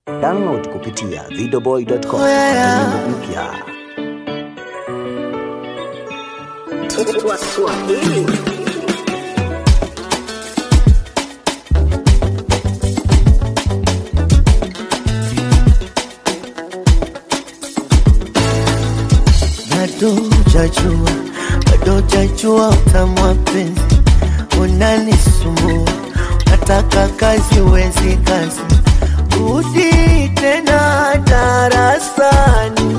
Download kupitia videoboy.com Oh, yeah, yeah. nyimbo mpya. bado jajua, bado jajua utamu wa penzi unanisumbua, nataka kazi wezi kazi, rudi tena darasani,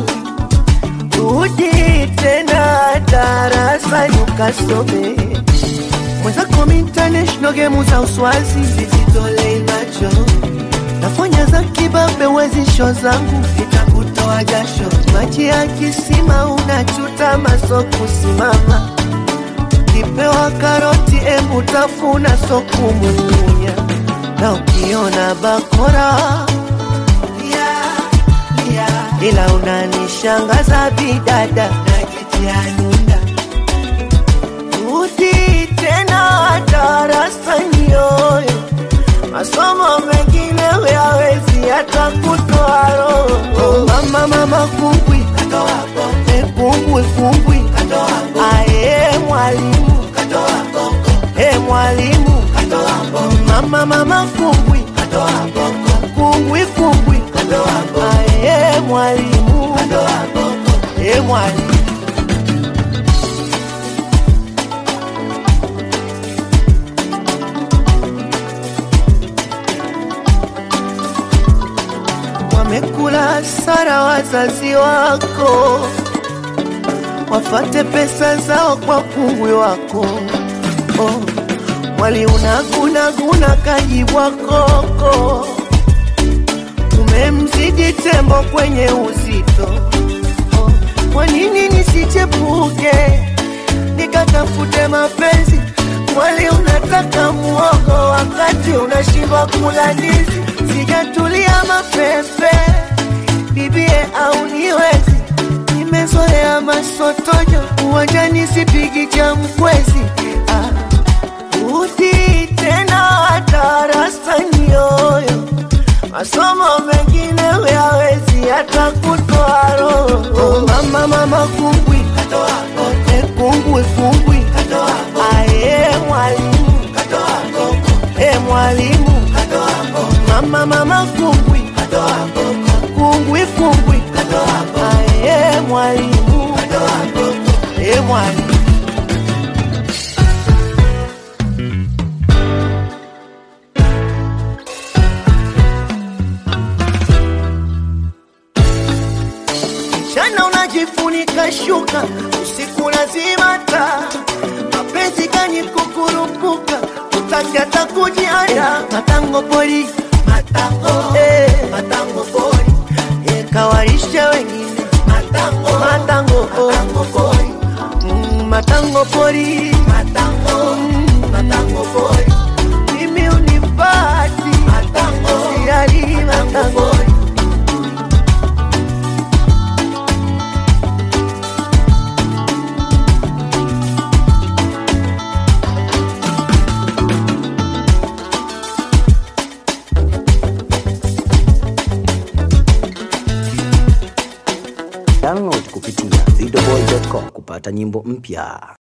rudi tena darasani ukasome mwenzako international game za uswazi zizitolei macho nafanya za kibabe wezisho zangu itakutoa jasho maji ya kisima unachuta maso kusimama kipewa karoti embu tafuna so kumumunya na ukiona bakora yeah, yeah. ila unanishangaza bidada najitianunda rudi tena darasani yoyo masomo mengine huyawezi hata kutoa roho. Mama mama kumbwi Eh, kumbwi kumbwi aye mwalimu Eh, mwalimu mama mama kumbwi kumbwi kumbwi aye mwalimu Eh, mwalimu wamekula sara wazazi wako, wafate pesa zao kwa kungwi wako. Oh, mwali unagunaguna kajibwa koko, umemzidi tembo kwenye uzito. Oh, kwa nini nisichepuke nikatafute mapenzi? Mwali unataka muogo wakati unashindwa kula ndizi. Sijatulia mapepe bibie au niwezi, nimezoea masotojo uwanjani, sipigi cha mkwezi. Ah, rudi tena darasani yoyo, masomo mengine huyawezi hata kutoa roho. Mama mama kumbwi Eh, kumbwi kumbwi aye mwalimu Eh, mwalimu mama mama kumbwi kumbwi kumbwi aye mwalimu Eh, mwalimu mchana unajifunika shuka, usiku lazima taa. Mapenzi gani kukurupuka, utaki hata kujianda. Matango pori, matango, eh, matango pori, eh, kawaisha wengine. Matango, matango, matango pori, mm, matango pori, matango, mm, matango pori. Mimi unipati, matango, siyali matango pori. Download kupitia videoboy.com kupata nyimbo mpya.